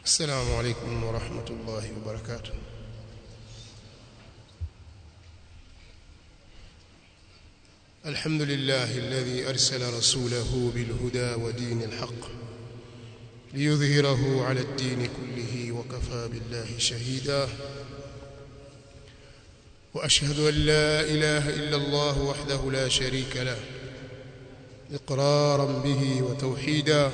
السلام عليكم ورحمة الله وبركاته الحمد لله الذي أرسل رسوله بالهدى ودين الحق ليظهره على الدين كله وكفى بالله شهيدا وأشهد أن لا إله إلا الله وحده لا شريك له إقرارا به وتوحيدا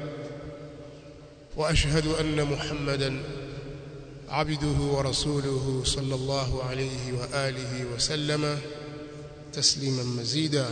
وأشهد أن محمدا عبده ورسوله صلى الله عليه وآله وسلم تسليما مزيدا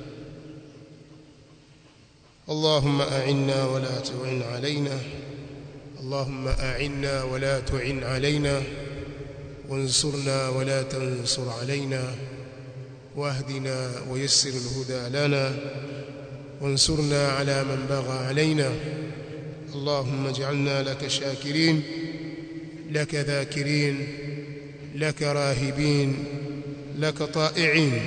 اللهم أعنا ولا تعن علينا اللهم أعنا ولا تعن علينا وانصرنا ولا تنصر علينا واهدنا ويسر الهدى لنا وانصرنا على من بغى علينا اللهم اجعلنا لك شاكرين لك ذاكرين لك راهبين لك طائعين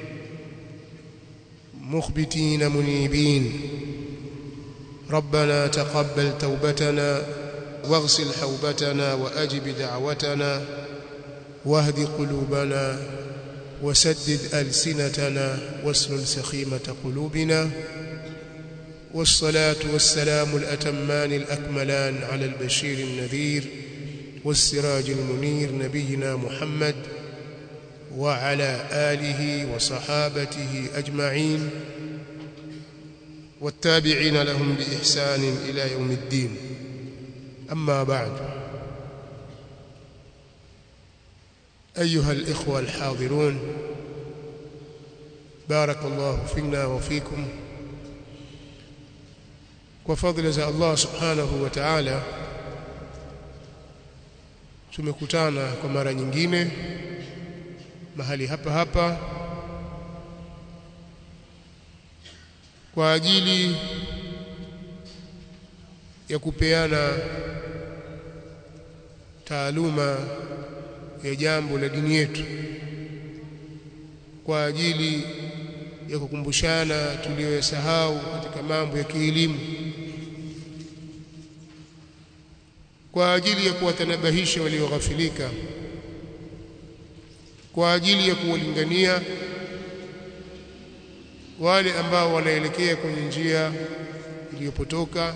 مخبتين منيبين ربنا تقبل توبتنا واغسل حوبتنا وأجب دعوتنا واهد قلوبنا وسدد ألسنتنا واسلل سخيمة قلوبنا والصلاة والسلام الأتمان الأكملان على البشير النذير والسراج المنير نبينا محمد وعلى آله وصحابته أجمعين والتابعين لهم بإحسان إلى يوم الدين أما بعد أيها الإخوة الحاضرون بارك الله فينا وفيكم وفضل za Allah subhanahu wa ta'ala tumekutana kwa mara nyingine mahali hapa hapa kwa ajili ya kupeana taaluma ya jambo la dini yetu kwa ajili ya kukumbushana tuliyosahau katika mambo ya kielimu kwa ajili ya kuwatanabahisha walioghafilika kwa ajili ya kuwalingania wale ambao wanaelekea kwenye njia iliyopotoka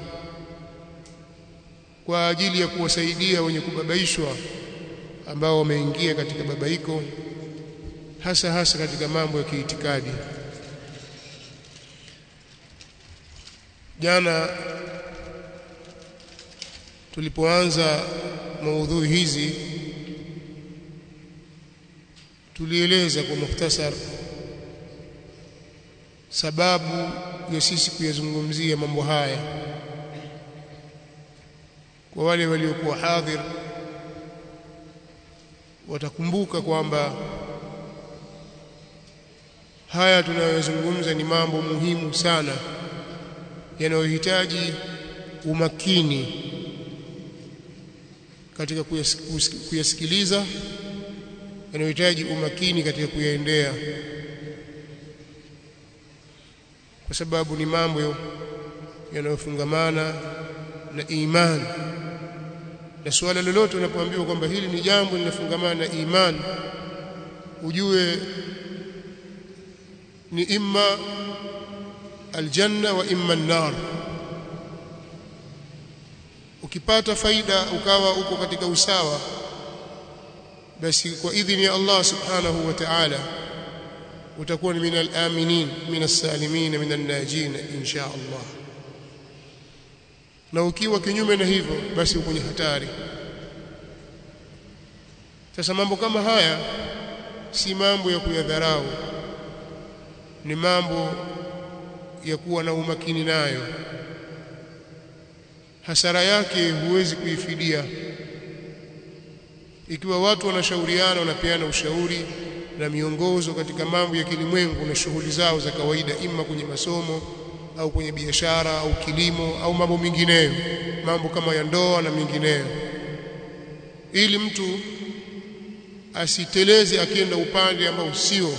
kwa ajili ya kuwasaidia wenye kubabaishwa ambao wameingia katika babaiko hasa hasa katika mambo ya kiitikadi jana tulipoanza maudhui hizi tulieleza kwa mukhtasar sababu ya sisi kuyazungumzia mambo haya kwa wale waliokuwa hadhir watakumbuka kwamba haya tunayozungumza ni mambo muhimu sana yanayohitaji umakini katika kuyasikiliza yanayohitaji umakini katika kuyaendea kwa sababu ni mambo yanayofungamana na imani na suala lolote unapoambiwa kwamba hili ni jambo linafungamana na imani ujue ni imma aljanna wa imma an-nar ukipata faida ukawa uko katika usawa basi kwa idhini ya Allah subhanahu wa ta'ala utakuwa ni min al-aminin min as-salimin min an-najin insha Allah na ukiwa kinyume na hivyo basi uko kwenye hatari sasa mambo kama haya si mambo ya kuyadharau ni mambo ya kuwa na umakini nayo hasara yake huwezi kuifidia ikiwa watu wanashauriana wanapeana ushauri na miongozo katika mambo ya kilimwengu na shughuli zao za kawaida ima kwenye masomo au kwenye biashara au kilimo au mambo mengineyo mambo kama ya ndoa na mengineyo ili mtu asiteleze akienda upande ambao sio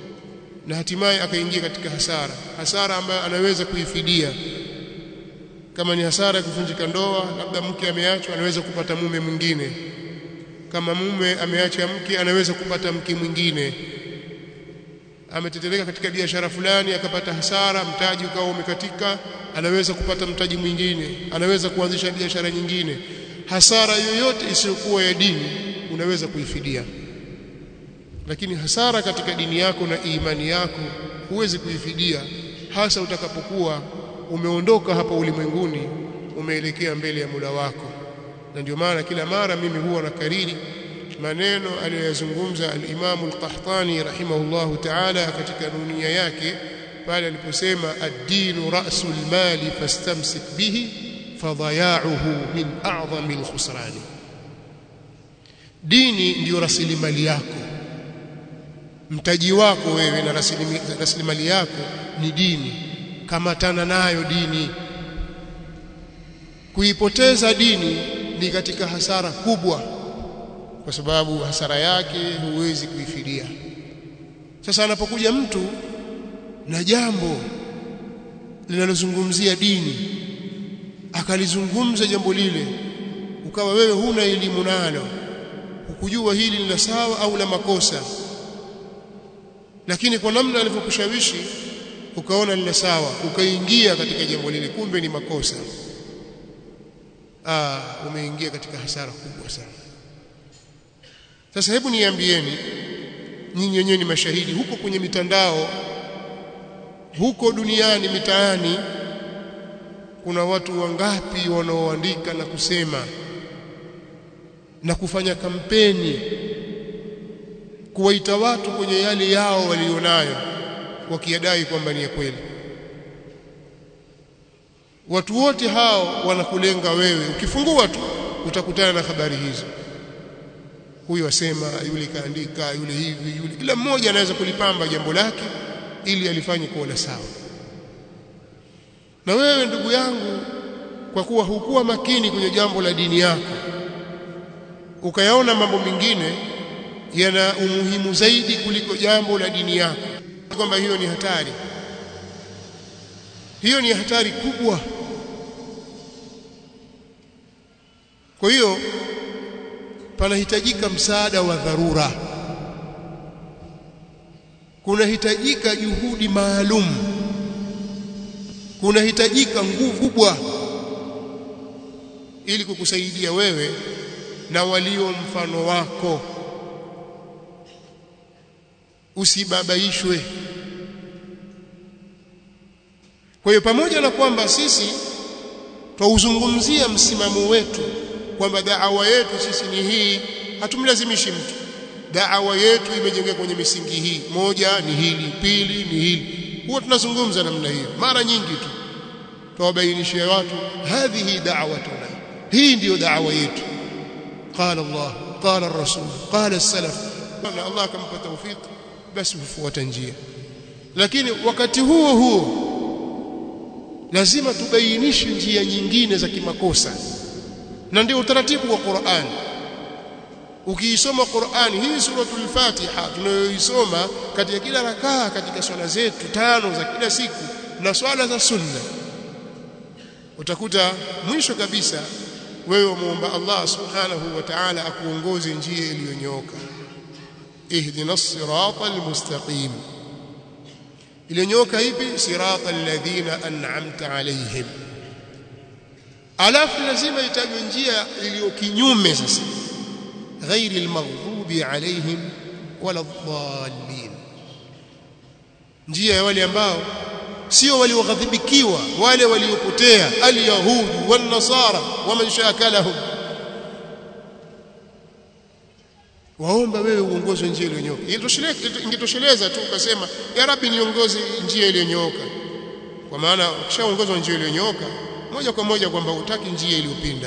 na hatimaye akaingia katika hasara hasara ambayo anaweza kuifidia kama ni hasara ya kuvunjika ndoa labda mke ameachwa anaweza kupata mume mwingine kama mume ameacha mke anaweza kupata mke mwingine ameteteleka katika biashara fulani akapata hasara mtaji ukawa umekatika anaweza kupata mtaji mwingine anaweza kuanzisha biashara nyingine hasara yoyote isiyokuwa ya dini unaweza kuifidia lakini hasara katika dini yako na imani yako huwezi kuifidia hasa utakapokuwa umeondoka hapa ulimwenguni umeelekea mbele ya Mola wako na ndio maana kila mara mimi huwa nakariri maneno aliyoyazungumza al-Imam al-Qahtani rahimahullahu ta'ala katika dunia yake pale aliposema ad-dinu ra'sul mali fastamsik bihi fadaya'uhu min a'zami al-khusran dini ndiyo rasilimali yako mtaji wako wewe na rasilimali yako ni dini kamatana nayo dini kuipoteza dini ni katika hasara kubwa kwa sababu hasara yake huwezi kuifidia sasa anapokuja mtu na jambo linalozungumzia dini akalizungumza jambo lile ukawa wewe huna elimu nalo hukujua hili ni la sawa au la makosa lakini kwa namna alivyokushawishi ukaona ni la sawa ukaingia katika jambo lile kumbe ni makosa ah umeingia katika hasara kubwa sana sasa hebu niambieni nyinyi wenyewe ni mashahidi huko kwenye mitandao huko duniani mitaani kuna watu wangapi wanaoandika na kusema na kufanya kampeni kuwaita watu kwenye yale yao walionayo wakiadai kwamba ni ya kweli watu wote hao wanakulenga wewe ukifungua tu utakutana na habari hizo huyu asema yule kaandika yule hivi yule kila mmoja anaweza kulipamba jambo lake ili alifanye kuwa la sawa na wewe ndugu yangu kwa kuwa hukuwa makini kwenye jambo la dini yako ukayaona mambo mengine yana umuhimu zaidi kuliko jambo la dini yako kwamba hiyo ni hatari hiyo ni hatari kubwa kwa hiyo panahitajika msaada wa dharura kunahitajika juhudi maalum kunahitajika nguvu kubwa ili kukusaidia wewe na walio mfano wako usibabaishwe kwa hiyo pamoja na kwamba sisi twauzungumzia msimamo wetu kwamba da'awa yetu sisi ni hii hatumlazimishi mtu da'awa yetu imejengeka kwenye misingi hii moja ni hili pili ni hili huwa tunazungumza namna hiyo mara nyingi tu tuwabainishia watu hadhihi da'watuna hii ndiyo da'awa yetu qala Allah qala ar-rasul qala as-salaf na Allah akampa tawfik basi hufuata njia lakini wakati huo huo lazima tubainishe njia nyingine za kimakosa na ndio utaratibu wa Qur'an ukiisoma Qur'an hii suratul Fatiha tunayoisoma katika kila rakaa katika swala zetu tano za kila siku na swala za sunna utakuta mwisho kabisa wewe muomba Allah subhanahu wa ta'ala akuongoze njia iliyonyooka ihdina as-siratal mustaqim iliyonyooka ipi siratal ladhina an'amta alayhim alafu lazima itajwe njia iliyo kinyume sasa ghairi almaghdubi alayhim wala dhallin njia ya wale ambao sio walioghadhibikiwa wale waliopotea alyahudi wan nasara waman shakalahum waomba wewe uongozwe njia iliyonyooka ingetosheleza tu ukasema ya rabbi niongoze njia iliyonyooka kwa maana ukishaongozwa njia iliyonyooka moja kwa moja kwamba utaki njia iliyopinda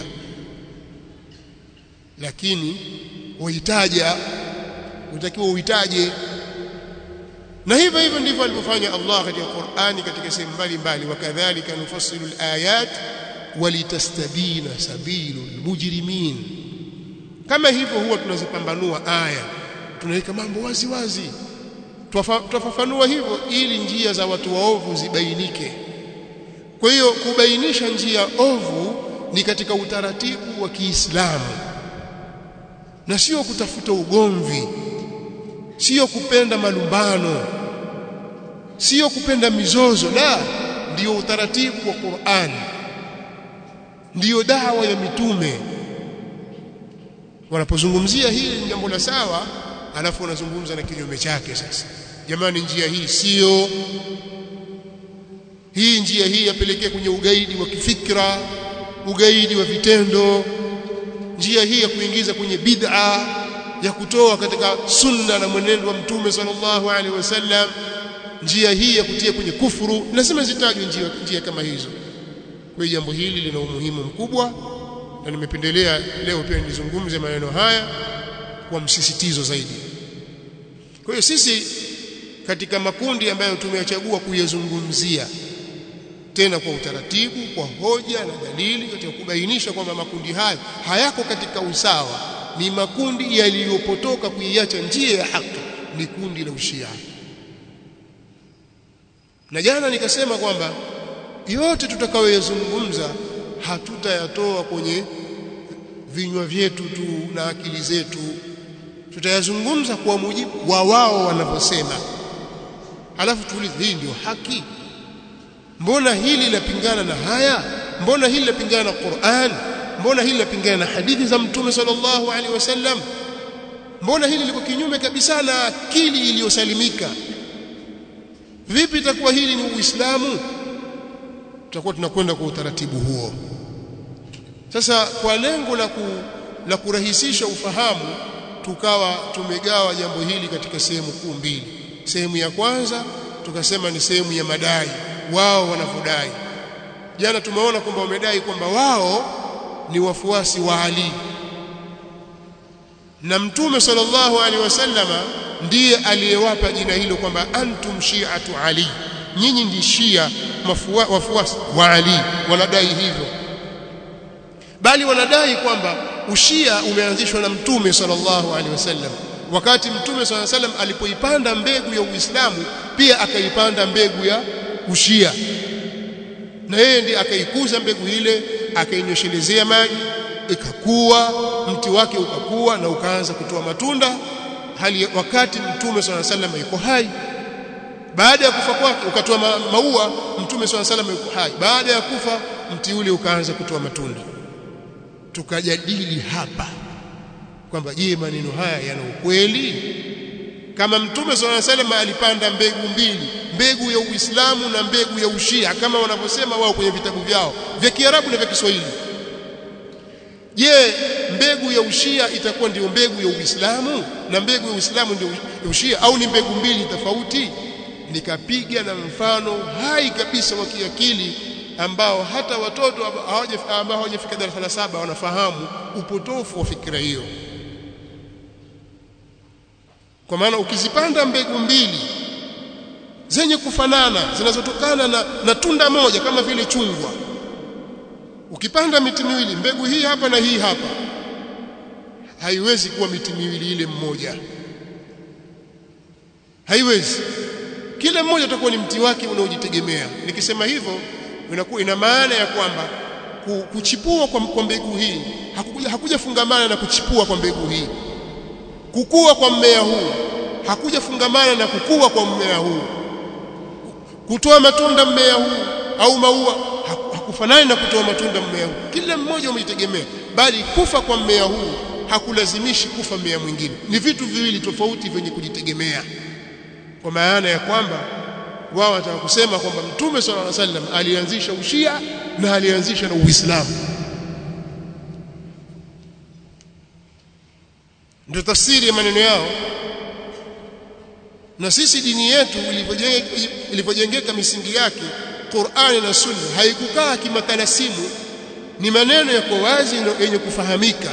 lakini uhitaja utakiwa uhitaje na hivyo hivyo ndivyo alivyofanya Allah katika Qur'ani katika sehemu mbalimbali wakadhalika nufassilu alayat walitastabina sabilul mujrimin kama hivyo huwa tunazipambanua aya tunaweka mambo wazi wazi twafafanua hivyo ili njia za watu waovu zibainike kwa hiyo kubainisha njia ovu ni katika utaratibu wa Kiislamu na sio kutafuta ugomvi sio kupenda malumbano sio kupenda mizozo la ndio utaratibu wa Qur'an ndiyo dawa ya mitume wanapozungumzia hili ni jambo la sawa alafu wanazungumza na kinyume chake sasa jamani njia hii sio hii njia hii yapelekea kwenye ugaidi wa kifikra ugaidi wa vitendo njia hii ya kuingiza kwenye bid'a ya kutoa katika sunna na mwenendo wa mtume sallallahu alaihi wasallam njia hii ya kutia kwenye kufuru lazima zitajwe njia, njia kama hizo kwa hiyo jambo hili lina umuhimu mkubwa na nimependelea leo pia nizungumze maneno haya kwa msisitizo zaidi kwa hiyo sisi katika makundi ambayo tumeyachagua kuyazungumzia tena kwa utaratibu kwa hoja na dalili katika kubainisha kwamba makundi hayo hayako katika usawa ni makundi yaliyopotoka kuiacha njia ya haki ni kundi la ushia na jana nikasema kwamba yote tutakayoyazungumza hatutayatoa kwenye vinywa vyetu tu na akili zetu tutayazungumza kwa mujibu wa wao wanavyosema alafu tuulize hii ndio haki mbona hili lapingana na haya mbona hili lapingana na Qur'an mbona hili lapingana na hadithi za mtume sallallahu alaihi wasallam mbona hili liko kinyume kabisa na akili iliyosalimika vipi itakuwa hili ni uislamu tutakuwa tunakwenda kwa utaratibu huo sasa kwa lengo la ku, la kurahisisha ufahamu tukawa tumegawa jambo hili katika sehemu kuu mbili sehemu ya kwanza tukasema ni sehemu ya madai wao wanavyodai jana tumeona kwamba wamedai kwamba wao ni wafuasi wa Ali na mtume sallallahu alaihi wasallama ndiye aliyewapa jina hilo kwamba antum shi'atu Ali nyinyi ndi shia wafuasi wa Ali wanadai hivyo bali wanadai kwamba ushia umeanzishwa na mtume sallallahu alaihi wasallam wakati mtume sallallahu alaihi wasallam alipoipanda mbegu ya Uislamu pia akaipanda mbegu ya ushia na yeye ndiye akaikuza mbegu ile akainyoshelezea maji ikakua mti wake ukakua na ukaanza kutoa matunda hali wakati mtume swalla sallam yuko hai baada ya kufa kwake ukatoa ma, maua mtume swalla sallam yuko hai baada ya kufa mti ule ukaanza kutoa matunda tukajadili hapa kwamba je maneno haya yana ukweli kama mtume swalla sallam alipanda mbegu mbili mbegu ya Uislamu na mbegu ya Ushia kama wanavyosema wao kwenye vitabu vyao vya Kiarabu na vya Kiswahili je mbegu ya Ushia itakuwa ndio mbegu ya Uislamu na mbegu ya Uislamu ndio ya Ushia au ni mbegu mbili tofauti nikapiga na mfano hai kabisa wa kiakili ambao hata watoto ambao hawajafika darasa la saba wanafahamu upotofu wa fikra hiyo kwa maana ukizipanda mbegu mbili zenye kufanana zinazotokana na, na tunda moja kama vile chungwa ukipanda miti miwili mbegu hii hapa na hii hapa haiwezi kuwa miti miwili ile mmoja haiwezi kila mmoja utakuwa ni mti wake unaojitegemea nikisema hivyo inakuwa ina maana ya kwamba kuchipua kwa, kwa mbegu hii hakuja, hakuja fungamana na kuchipua kwa mbegu hii kukua kwa mmea huu hakuja fungamana na kukua kwa mmea huu kutoa matunda mmea huu au maua hakufanani na kutoa matunda mmea huu kila mmoja umejitegemea bali kufa kwa mmea huu hakulazimishi kufa mmea mwingine ni vitu viwili tofauti vyenye kujitegemea kwa maana ya kwamba wao wataka kusema kwamba mtume sallallahu alaihi wasallam alianzisha ushia na alianzisha na uislamu ndio tafsiri ya maneno yao na sisi dini yetu ilivyojengeka misingi yake Qur'ani na Sunna haikukaa kimakalasimu ni maneno yako wazi yenye kufahamika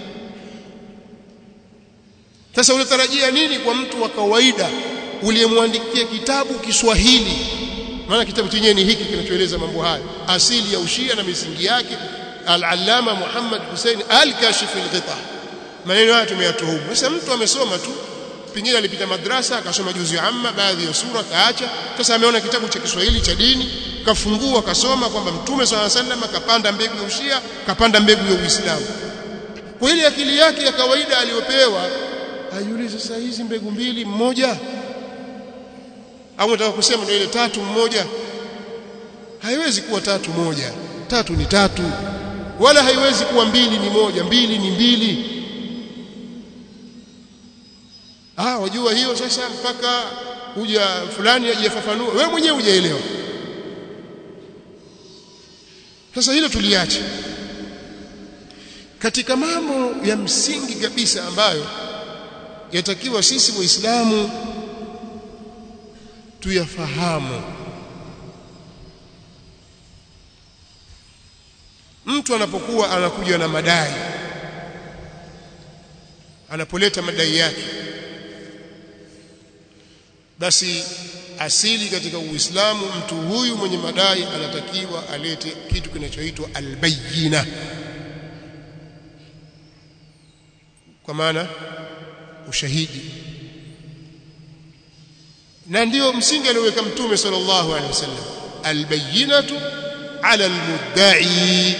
sasa unatarajia nini kwa mtu wa kawaida uliyemwandikia kitabu Kiswahili maana kitabu chenyewe ni hiki kinachoeleza mambo haya asili ya ushia na misingi yake al-allama Muhammad Hussein al-Kashif al-Ghita maneno haya tumeyatoa huko sasa mtu amesoma tu pengine alipita madrasa akasoma juzu amma baadhi ya sura kaacha sasa ameona kitabu cha Kiswahili cha dini kafungua kasoma kwamba mtume swalla sallam kapanda mbegu ya ushia kapanda mbegu ya uislamu kwa ile akili yake ya kawaida aliyopewa ajiulize sasa hizi mbegu mbili mmoja au nataka kusema ndio ile tatu mmoja haiwezi kuwa tatu moja tatu ni tatu wala haiwezi kuwa mbili ni moja mbili ni mbili ah wajua hiyo sasa mpaka kuja fulani ajifafanua wewe mwenyewe hujaelewa sasa hilo tuliache katika mambo ya msingi kabisa ambayo yatakiwa sisi waislamu tuyafahamu mtu anapokuwa anakuja na madai anapoleta madai yake basi asili katika Uislamu mtu huyu mwenye madai anatakiwa alete kitu kinachoitwa albayina kwa maana ushahidi na ndio msingi alioweka mtume sallallahu alaihi wasallam albayinatu ala almudda'i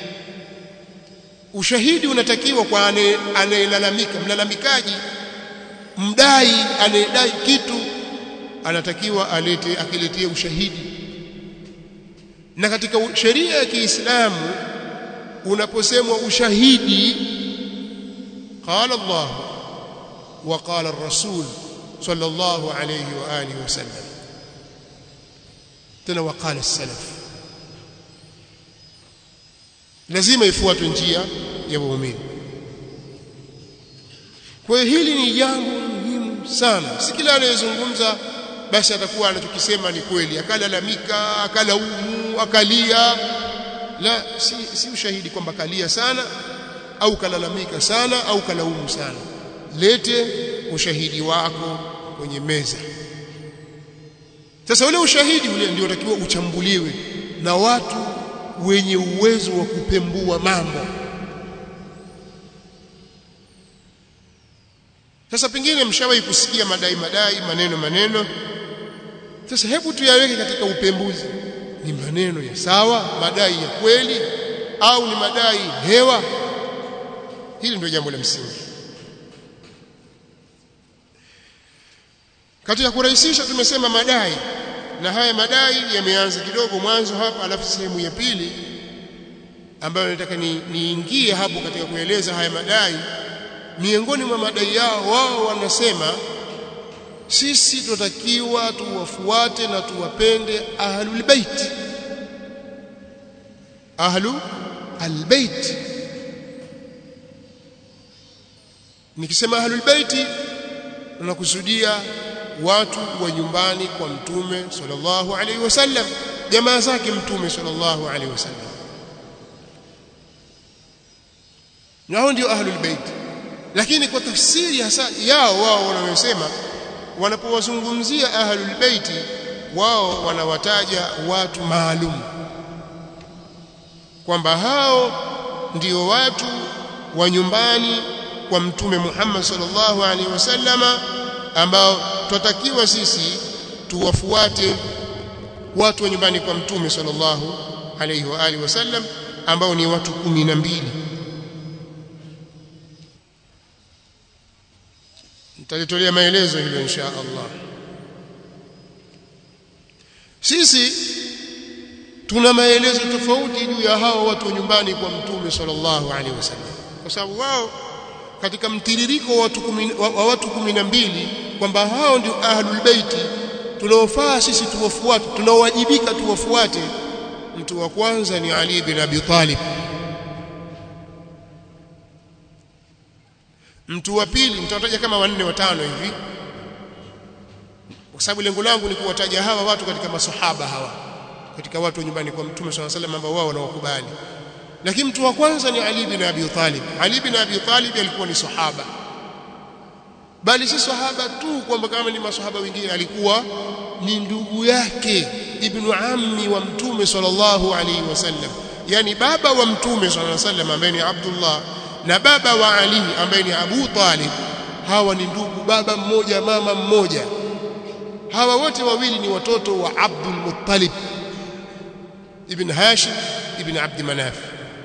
ushahidi unatakiwa kwa anayelalamika mlalamikaji mdai anayedai kitu anatakiwa alete akiletea ushahidi na katika sheria ya Kiislamu unaposemwa ushahidi qala Allah wa qala ar-rasul sallallahu alayhi wa alihi wasallam tena wa qala as-salaf lazima ifuatwe njia ya waumini kwa hiyo hili ni jambo muhimu sana si kila anayezungumza basi atakuwa anachokisema ni kweli akalalamika akalaumu akalia la si, si ushahidi kwamba kalia sana au kalalamika sana au kalaumu sana lete ushahidi wako kwenye meza sasa ule ushahidi ule ndio utakiwa uchambuliwe na watu wenye uwezo wa kupembua mambo sasa pengine mshawahi kusikia madai madai maneno maneno sasa hebu tuyaweke katika upembuzi ni maneno ya sawa madai ya kweli au ni madai hewa hili ndio jambo la msingi katika kurahisisha tumesema madai na haya madai yameanza kidogo mwanzo hapa alafu sehemu ya pili ambayo nataka niingie ni hapo katika kueleza haya madai miongoni mwa madai yao wao wanasema sisi tunatakiwa tuwafuate na tuwapende ahlul bait ahlu albayt nikisema ahlul bait tunakusudia watu wa nyumbani kwa mtume sallallahu alaihi wasallam jamaa zake mtume sallallahu alaihi wasallam nao ndio ahlul bait lakini kwa tafsiri hasa yao wao wanayosema wanapowazungumzia ahlul bait wao wanawataja watu maalum kwamba hao ndio watu wa nyumbani kwa mtume Muhammad sallallahu alaihi wasallama ambao twatakiwa sisi tuwafuate watu wa nyumbani kwa mtume sallallahu alaihi wa alihi wasallam ambao ni watu kumi na mbili nitalitolea maelezo hilo insha Allah sisi tuna maelezo tofauti juu ya hao watu wa nyumbani kwa mtume sallallahu alaihi wasallam kwa sababu wao katika mtiririko wa watu kumi, wa, wa watu kumi na mbili kwamba hao ndio ahlul baiti tunaofaa sisi tuwafuate tunaowajibika tuwafuate mtu wa kwanza ni Ali bin Abi Talib mtu wa pili nitawataja kama wanne watano hivi kwa sababu lengo langu ni kuwataja hawa watu katika masahaba hawa katika watu wa nyumbani kwa mtume swalla salam ambao wao wanawakubali lakini mtu wa kwanza ni Ali bin Abi Talib Ali bin Abi Talib alikuwa ni sahaba bali si sahaba tu kwamba kama ni masahaba wengine alikuwa ni ndugu yake ibnu ammi wa mtume sallallahu alaihi wasallam yani baba wa mtume sallallahu alaihi wasallam ambaye ni Abdullah na baba wa Ali ambaye ni Abu Talib hawa ni ndugu baba mmoja mama mmoja hawa wote wawili ni watoto wa Abdul Muttalib ibn Hashim ibn Abd Manaf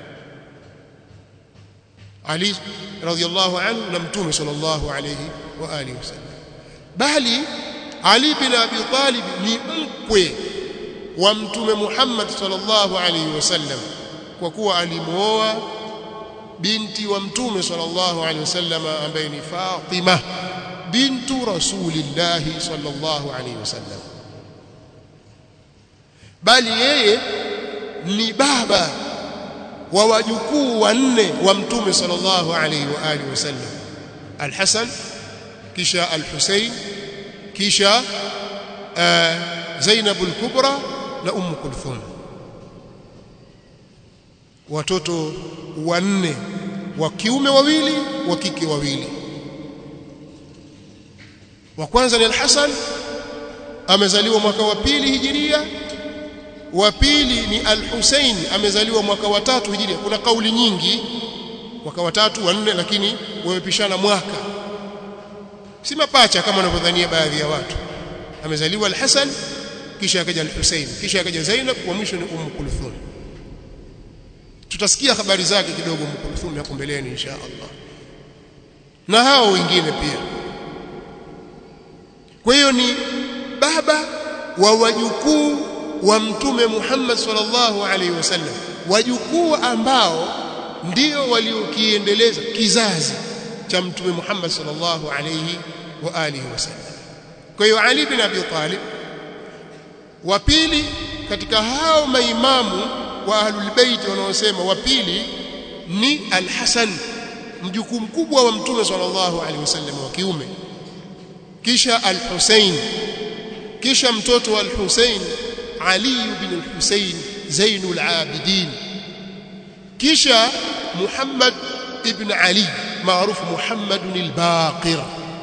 Ali radhiyallahu anhu na mtume sallallahu alayhi wa alihi wasallam bali Ali bin Abi Talib ni mkwe wa mtume Muhammad sallallahu alayhi wasallam kwa kuwa alimuoa binti wa mtume sallallahu alayhi wasallam ambaye ni Fatima bintu rasulillah sallallahu alayhi wasallam bali yeye ni baba wa wajukuu wanne wa mtume sallallahu alayhi wa alihi wasallam al-Hasan kisha al-Husayn kisha Zainab al-Kubra na Umm Kulthum watoto wanne wa kiume wawili wa kike wawili wa kwanza ni al-Hasan amezaliwa mwaka wa pili hijiria wa pili ni al-Husayn amezaliwa mwaka wa tatu hijiria kuna kauli nyingi mwaka wa tatu wa nne lakini wamepishana mwaka si mapacha kama wanavyodhania baadhi ya watu amezaliwa al-Hasan kisha akaja al-Husayn kisha akaja Zainab wa mwisho ni Umm Kulthum tutasikia habari zake kidogo Umm Kulthum hapo mbeleni insha Allah na hao wengine pia kwa hiyo ni baba wa wajukuu wa mtume Muhammad sallallahu alaihi wasallam wajukuu ambao ndio waliokiendeleza kizazi cha mtume Muhammad sallallahu alaihi wa alihi wasallam kwa hiyo Ali bin Abi Talib wa pili katika hao maimamu wa ahlul bait wanaosema wa pili ni al-Hasan mjukuu mkubwa wa mtume sallallahu alaihi wasallam wa kiume kisha al-Husayn kisha mtoto wa al-Husayn Ali bin al-Husayn Zainul Abidin kisha Muhammad ibn Ali maarufu Muhammad al-Baqir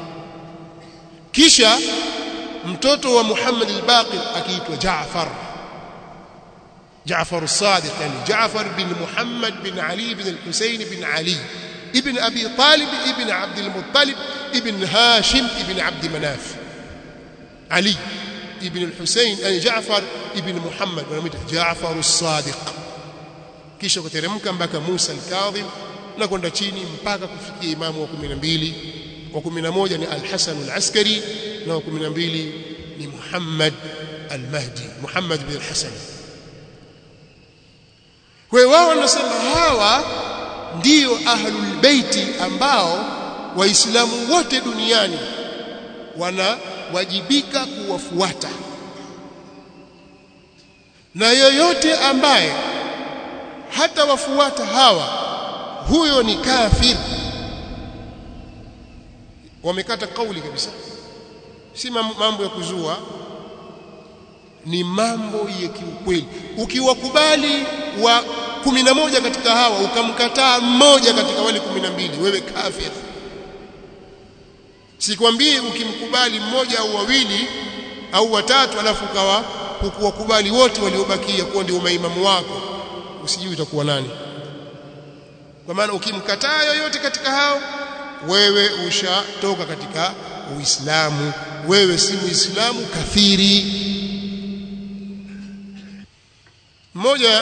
kisha mtoto wa Muhammad al-Baqir akiitwa Jaafar Jaafar as-Sadiq yani Jaafar bin Muhammad bin Ali bin al-Husayn bin Ali ibn Abi Talib ibn Abd al-Muttalib ibn Hashim ibn Abd Manaf Ali ibn al-Husayn yani Jaafar ibn Muhammad wanamuita Jaafar as-Sadiq kisha kuteremka mpaka Musa al-Kadhim na kwenda chini mpaka kufikia imamu wa 12 wa 11 ni al-Hasan al-Askari na wa 12 ni Muhammad al-Mahdi Muhammad bin al-Hasan kwa hiyo wao wanasema hawa ndio ahlul baiti ambao waislamu wote duniani wanawajibika kuwafuata na yoyote ambaye hata wafuata hawa huyo ni kafir wamekata kauli kabisa si mambo ya kuzua ni mambo ya kiukweli ukiwakubali wa kumi na moja katika hawa ukamkataa mmoja katika wale kumi na mbili wewe kafir sikwambii ukimkubali mmoja au wawili au watatu alafu ukawa hukuwakubali wote waliobakia kuwa ndio maimamu wako usijui utakuwa nani kwa maana ukimkataa yoyote katika hao wewe ushatoka katika uislamu wewe si muislamu kafiri mmoja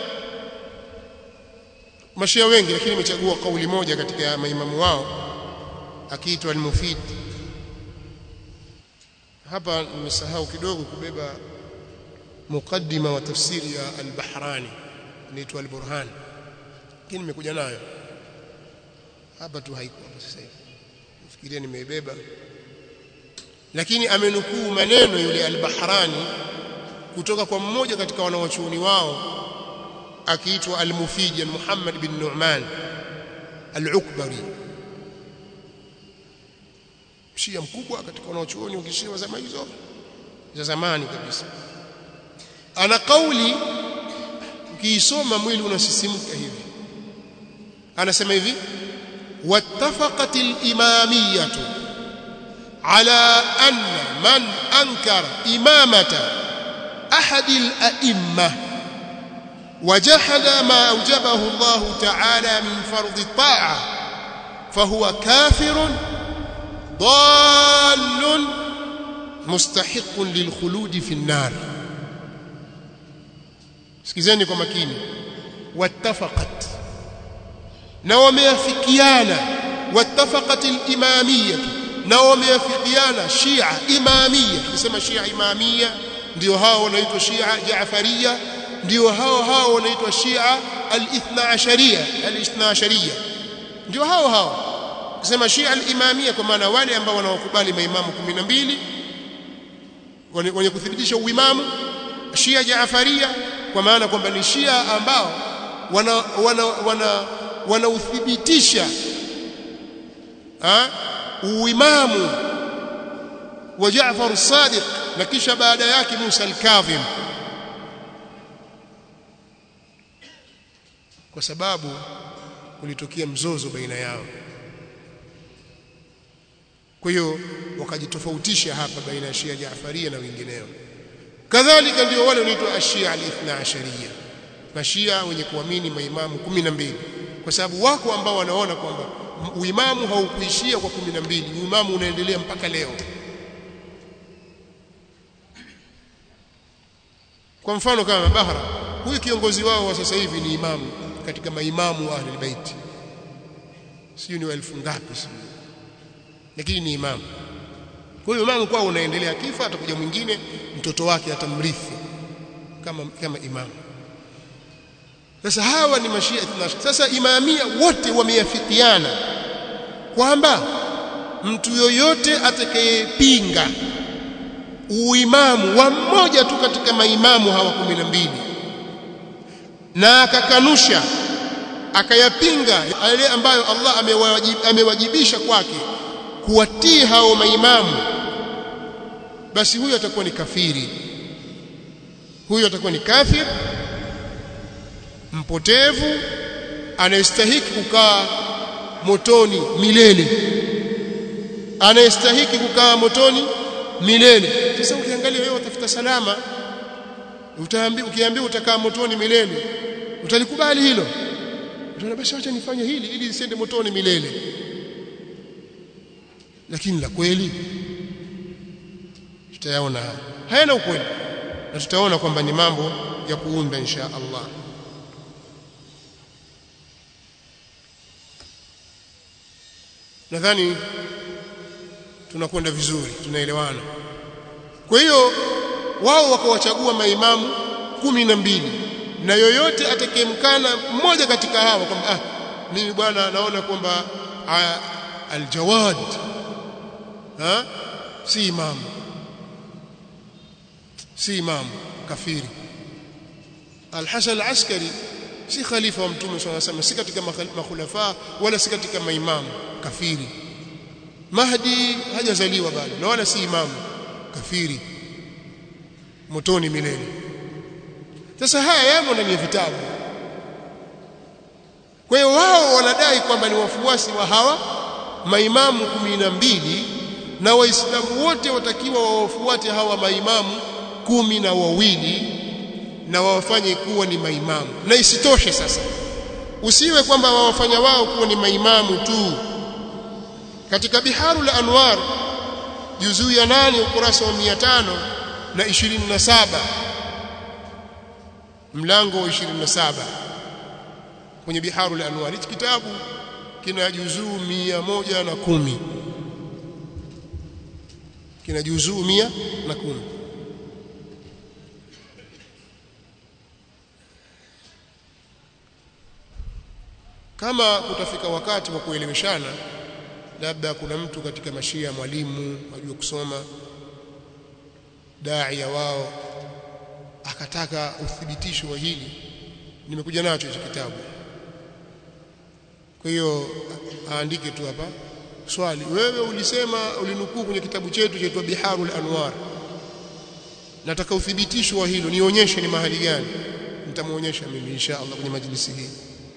mashia wengi lakini imechagua kauli moja katika maimamu wao akiitwa al-Mufid hapa nimesahau kidogo kubeba mukaddima wa tafsiri ya al-Bahrani inaitwa al-Burhan lakini nimekuja nayo hapa tu haiko sasa hivi nafikiria nimeibeba lakini amenukuu maneno yule al-Bahrani kutoka kwa mmoja katika wanawachuoni wao akiitwa al-Mufid Muhammad bin Nu'man al-Ukbari Shia mkubwa katika wanaochuoni wakishia wa zama hizo za zamani kabisa ana kauli ukiisoma mwili unasisimka hivi anasema hivi wattafaqat al-imamiyah ala anna man ankara imamata ahad al-a'immah وجحد ما أوجبه الله تعالى من فرض الطاعة فهو كافر ضال مستحق للخلود في النار sikizeni kwa makini wattafaqat na wameafikiana wattafaqat al-imamiyya na wameafikiana Shia imamiyya tukisema Shia imamiyya ndio hao wanaitwa Shia Jaafariya ndio hao hao wanaitwa Shia al-ithna ashariya al-ithna ashariya ndio hao hao kusema Shia al-imamiyya kwa maana wale ambao wanaokubali maimamu 12 wenye kuthibitisha uimamu Shia Jaafariya kwa maana kwamba ni Shia ambao wana wana wana wanauthibitisha uimamu wa Jaafar as-Sadiq na kisha baada yake Musa al-Kadhim kwa sababu kulitokea mzozo baina yao kwa hiyo wakajitofautisha hapa baina ya Shia Jaafaria na wengineo kadhalika ndio wale wanaitwa Ashia al-Ithna Ashariya mashia wenye kuamini maimamu 12 kwa sababu wako ambao wanaona kwamba uimamu haukuishia kwa 12 uimamu unaendelea mpaka leo kwa mfano kama Bahra huyu kiongozi wao wa sasa hivi ni imamu katika maimamu wa Ahlul Bait sio ni elfu ngapi sio lakini ni imamu kwa hiyo imamu kwao unaendelea kifa atakuja mwingine mtoto wake atamrithi kama kama imamu sasa hawa ni mashia ithnash sasa imamia wote wameafikiana kwamba mtu yoyote atakayepinga uimamu wa mmoja tu katika maimamu hawa kumi na mbili na akakanusha akayapinga yale ambayo Allah amewajib, amewajibisha kwake kuwatii hao maimamu basi huyo atakuwa ni kafiri huyo atakuwa ni kafir mpotevu anayestahiki kukaa motoni milele anayestahiki kukaa motoni milele sasa ukiangalia wewe utafuta salama utaambiwa ukiambiwa utakaa motoni milele utalikubali hilo utaona basi acha nifanye hili ili isiende motoni milele lakini la kweli tutayaona hayana ukweli na tutaona kwamba ni mambo ya kuunda insha Allah nadhani tunakwenda vizuri tunaelewana kwa hiyo wao wakawachagua maimamu kumi na mbili na yoyote atakayemkana mmoja katika hawa kwamba ah mimi bwana naona kwamba aljawad ha si imamu si imamu kafiri al-Hasan al-Askari si khalifa wa mtume swalla sallam si katika makhulafa wala si katika maimamu kafiri Mahdi hajazaliwa bado na wala si imamu kafiri motoni milele sasa haya yamo ndani ya vitabu kwa hiyo wao wanadai kwamba ni wafuasi wa hawa maimamu kumi na mbili na waislamu wote watakiwa wawafuate hawa maimamu kumi na wawili na wawafanye kuwa ni maimamu na isitoshe sasa usiwe kwamba wawafanya wao kuwa ni maimamu tu katika biharul anwar juzuu ya nane ukurasa wa 500 na 27 mlango wa 27 kwenye biharul anwar hichi kitabu kina juzuu 110 kina juzuu 110 kama kutafika wakati wa kuelimishana labda kuna mtu katika mashia mwalimu ajue kusoma daia wao akataka uthibitisho wa hili nimekuja nacho hicho kitabu kwa hiyo aandike tu hapa swali wewe ulisema ulinukuu kwenye kitabu chetu chaitwa Biharul Anwar nataka uthibitisho wa hilo nionyeshe ni mahali gani nitamuonyesha mimi insha Allah kwenye majlisi hii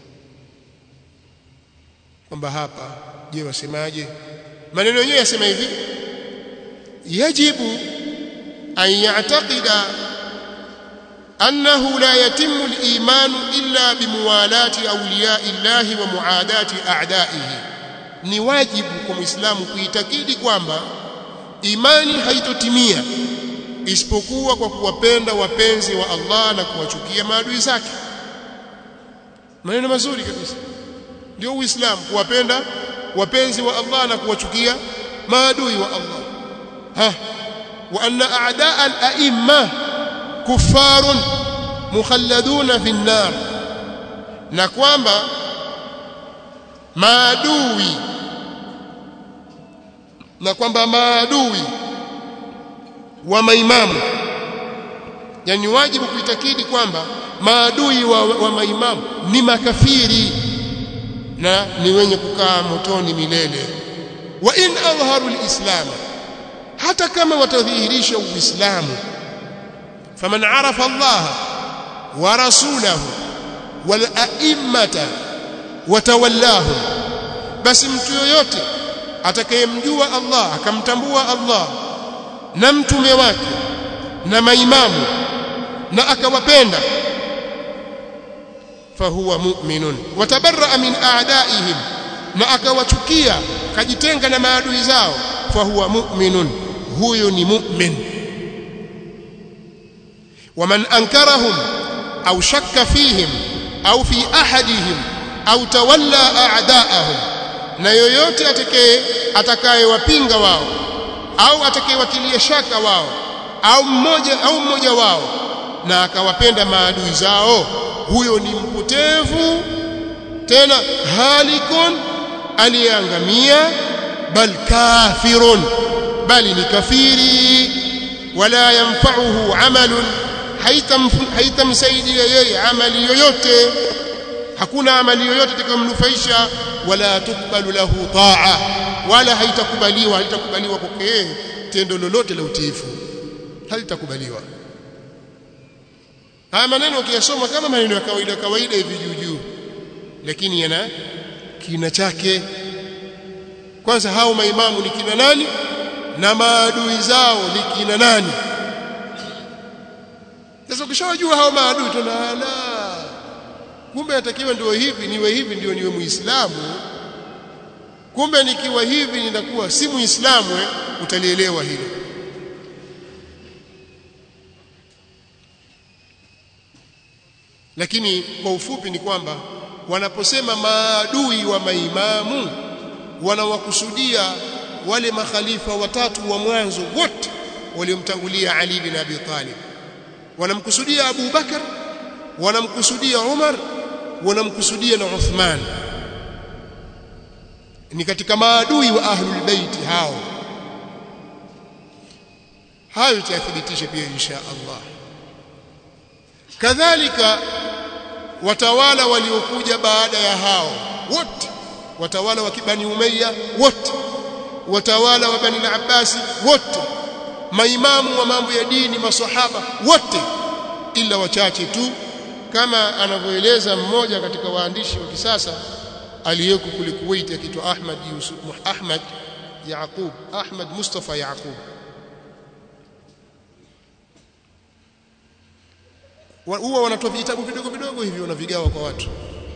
kwamba hapa je wasemaje maneno yenyewe yasema hivi yajibu an ya'taqida annahu la yatimmu al-iman illa bimuwalati awliya'i llahi wa muadati a'da'ihi ni wajibu kwa muislamu kuitakidi kwamba imani haitotimia isipokuwa kwa kuwapenda wapenzi wa Allah na kuwachukia maadui zake maneno mazuri kabisa ndio uislamu kuwapenda wapenzi wa Allah na kuwachukia maadui wa Allah ha wa anna a'daa al-a'imma kuffarun mukhalladuna fi an-nar na kwamba maadui na kwamba maadui wa maimamu yani wajibu kuitakidi kwamba maadui wa, wa maimamu ni makafiri na ni wenye kukaa motoni milele wa in adhaharu alislam hata kama watadhihirisha uislamu faman arafa Allah wa rasulahu wal a'immata watawallahum basi mtu yoyote atakayemjua Allah akamtambua Allah na mtume wake na maimamu na akawapenda fahuwa mu'minun watabarra min a'daihim na akawachukia kajitenga na maadui zao fahuwa mu'minun huyo ni mu'min waman ankarahum au shakka fihim au fi ahadihim au tawalla a'daahum na yoyote atakaye atakayewapinga wao au atakayewatilia shaka wao au mmoja au mmoja wao na akawapenda maadui zao huyo ni mpotevu tena halikun aliyeangamia bal kafirun bali ni kafiri wala yanfa'uhu amalun haitamsaidia yeye amali yoyote hakuna amali yoyote itakayomnufaisha wala tukbalu lahu taa wala haitakubaliwa haitakubaliwa kwake yeye tendo lolote la utiifu halitakubaliwa haya maneno ukiyasoma kama maneno ya kawaida kawaida hivi juu juu lakini yana kina chake kwanza hao maimamu ni kina nani na maadui zao ni kina nani sasa ukishawajua hao maadui tuna la kumbe natakiwa ndio hivi niwe hivi ndio niwe muislamu kumbe nikiwa hivi nitakuwa si muislamu eh, utalielewa hilo lakini kwa ufupi ni kwamba wanaposema maadui wa maimamu wanawakusudia wale makhalifa watatu wa mwanzo wote waliomtangulia Ali bin Abi Talib wanamkusudia Abu Bakar wanamkusudia Umar wanamkusudia na Uthman ni katika maadui wa ahlul bait hao hayo tutathibitisha pia insha Allah kadhalika watawala waliokuja baada ya hao wote watawala wa Bani Umayya wote watawala wa Bani al-Abbas wote maimamu wa mambo ya dini masahaba wote ila wachache tu kama anavyoeleza mmoja katika waandishi wa kisasa aliyeko kule Kuwait akiitwa Ahmad Yusuf Ahmad Yaqub Ahmad Mustafa Yaqub huwa wanatoa vitabu vidogo vidogo hivi wanavigawa kwa watu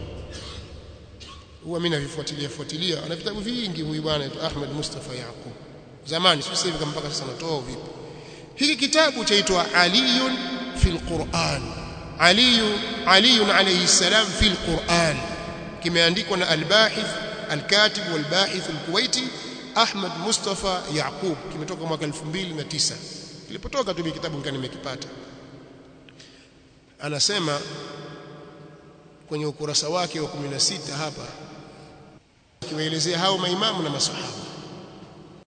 huwa mimi navifuatilia fuatilia ana vitabu vingi huyu bwana Ahmad Mustafa Yaqub zamani sio hivi kama mpaka sasa natoa vipi hiki kitabu chaitwa Aliyun fil Qur'an Ali Ali alayhi salam fil Qur'an kimeandikwa na al-Bahith al-Katib wal-Bahith al-Kuwaiti Ahmad Mustafa Yaqub kimetoka mwaka 2009 kilipotoka tu kitabu nikani nimekipata anasema kwenye ukurasa wake wa 16 hapa akiwaelezea hao maimamu na masahaba